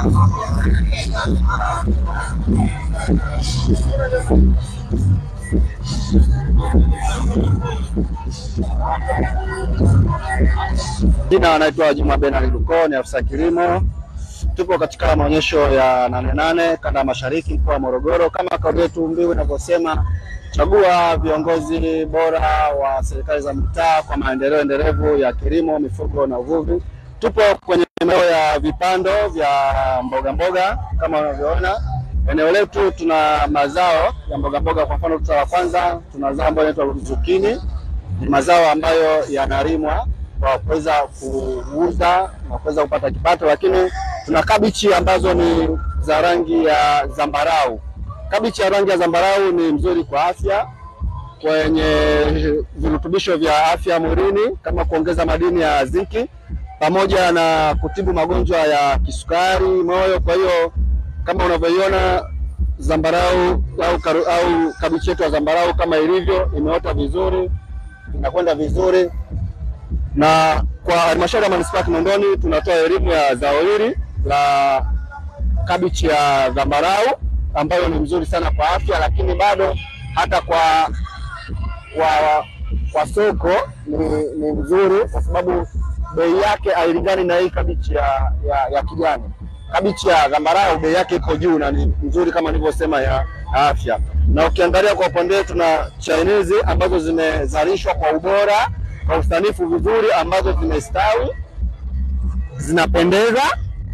Jina anaitwa Juma Benard Luko, ni afisa kilimo. Tupo katika maonyesho ya nane nane kanda ya mashariki mkoa wa Morogoro. Kama kauli yetu mbiu inavyosema, chagua viongozi bora wa serikali za mitaa kwa maendeleo endelevu ya kilimo, mifugo na uvuvi. Tupo kwenye maeneo ya vipando vya mboga mboga kama unavyoona eneo letu tuna mazao ya mboga mboga. Kwa mfano, tuta la kwanza tuna zao ambayo inaitwa zukini, ni mazao ambayo yanalimwa kwa kuweza kuuza na kuweza kupata kipato, lakini tuna kabichi ambazo ni za rangi ya zambarau. Kabichi ya rangi ya zambarau ni mzuri kwa afya, kwenye virutubisho vya afya mwilini kama kuongeza madini ya zinki pamoja na kutibu magonjwa ya kisukari, moyo. Kwa hiyo kama unavyoiona zambarau au, karu, au kabichi yetu ya zambarau kama ilivyo imeota vizuri, inakwenda vizuri na kwa halmashauri ya manispaa ya Kinondoni tunatoa elimu ya zao hili la kabichi ya zambarau ambayo ni mzuri sana kwa afya, lakini bado hata kwa kwa, kwa soko ni, ni mzuri kwa sababu bei yake hailingani na hii kabichi ya, ya, ya kijani. Kabichi ya zambarau bei yake iko juu na ni nzuri kama nilivyosema ya afya, na ukiangalia kwa upande wetu na Chinese ambazo zimezalishwa kwa ubora kwa usanifu vizuri, ambazo zimestawi, zinapendeza,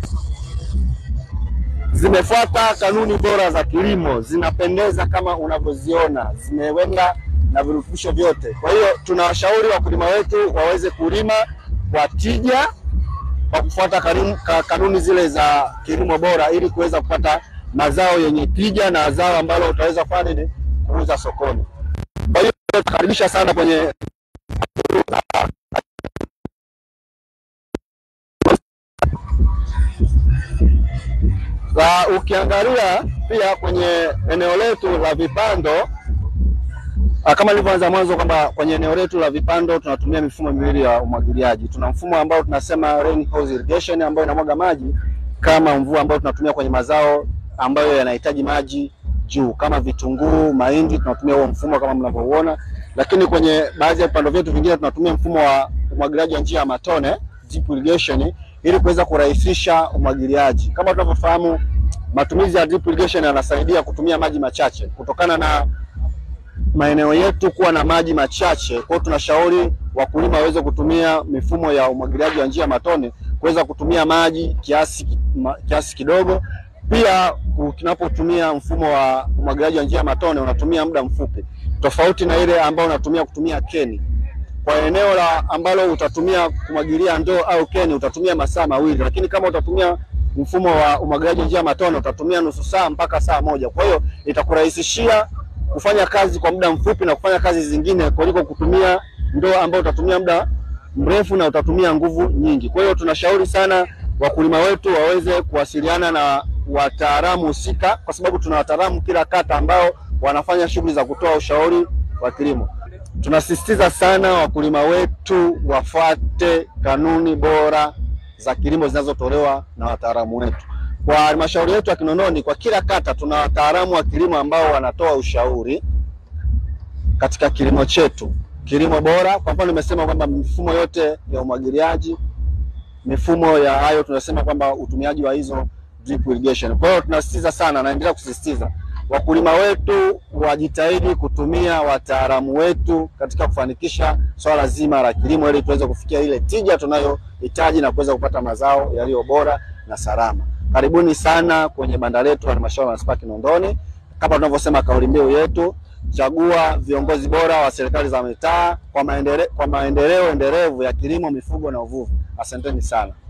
zimefuata kanuni bora za kilimo, zinapendeza kama unavyoziona, zimewenda na virutubisho vyote. Kwa hiyo tunawashauri wakulima wetu waweze kulima kwa tija kwa kufuata kanuni zile za kilimo bora ili kuweza kupata mazao yenye tija na zao ambalo utaweza kufanya nini, kuuza sokoni. Kwa hiyo tunakaribisha sana kwenye na ukiangalia pia kwenye eneo letu la vipando kama nilivyoanza mwanzo kwamba kwenye eneo letu la vipando tunatumia mifumo miwili ya umwagiliaji. Tuna mfumo ambao tunasema rain hose irrigation ambayo inamwaga maji kama mvua ambayo tunatumia kwenye mazao ambayo yanahitaji maji juu kama vitunguu, mahindi, tunatumia huo mfumo kama mnavyouona, lakini kwenye baadhi ya vipando vyetu vingine tunatumia mfumo wa umwagiliaji wa njia ya matone drip irrigation, ili kuweza kurahisisha umwagiliaji. Kama tunavyofahamu, matumizi ya drip irrigation yanasaidia kutumia maji machache kutokana na maeneo yetu kuwa na maji machache. Kwa hiyo tunashauri wakulima waweze kutumia mifumo ya umwagiliaji wa njia ya matone kuweza kutumia maji kiasi, kiasi kidogo. Pia tunapotumia mfumo wa umwagiliaji wa njia ya matone unatumia muda mfupi, tofauti na ile ambayo unatumia kutumia keni. Kwa eneo la ambalo utatumia kumwagilia ndoo au keni utatumia masaa mawili, lakini kama utatumia mfumo wa umwagiliaji wa njia ya matone utatumia nusu saa mpaka saa moja. Kwa hiyo itakurahisishia kufanya kazi kwa muda mfupi na kufanya kazi zingine kuliko kutumia ndoo ambayo utatumia muda mrefu na utatumia nguvu nyingi. Kwa hiyo tunashauri sana wakulima wetu waweze kuwasiliana na wataalamu husika, kwa sababu tuna wataalamu kila kata ambao wanafanya shughuli za kutoa ushauri wa kilimo. Tunasisitiza sana wakulima wetu wafuate kanuni bora za kilimo zinazotolewa na wataalamu wetu. Kwa halmashauri yetu ya Kinondoni, kwa kila kata tuna wataalamu wa kilimo ambao wanatoa ushauri katika kilimo chetu, kilimo bora. Kwa mfano, nimesema kwamba mifumo yote ya umwagiliaji, mifumo ya hayo, tunasema kwamba utumiaji wa hizo drip irrigation. Kwa hiyo tunasisitiza sana, naendelea kusisitiza wakulima wetu wajitahidi kutumia wataalamu wetu katika kufanikisha swala zima la kilimo, ili tuweze kufikia ile tija tunayohitaji na kuweza kupata mazao yaliyo bora na salama. Karibuni sana kwenye banda letu halmashauri ya manispaa Kinondoni. Kama tunavyosema kauli mbiu yetu, chagua viongozi bora wa serikali za mitaa kwa maendeleo, kwa maendeleo endelevu ya kilimo, mifugo na uvuvi. Asanteni sana.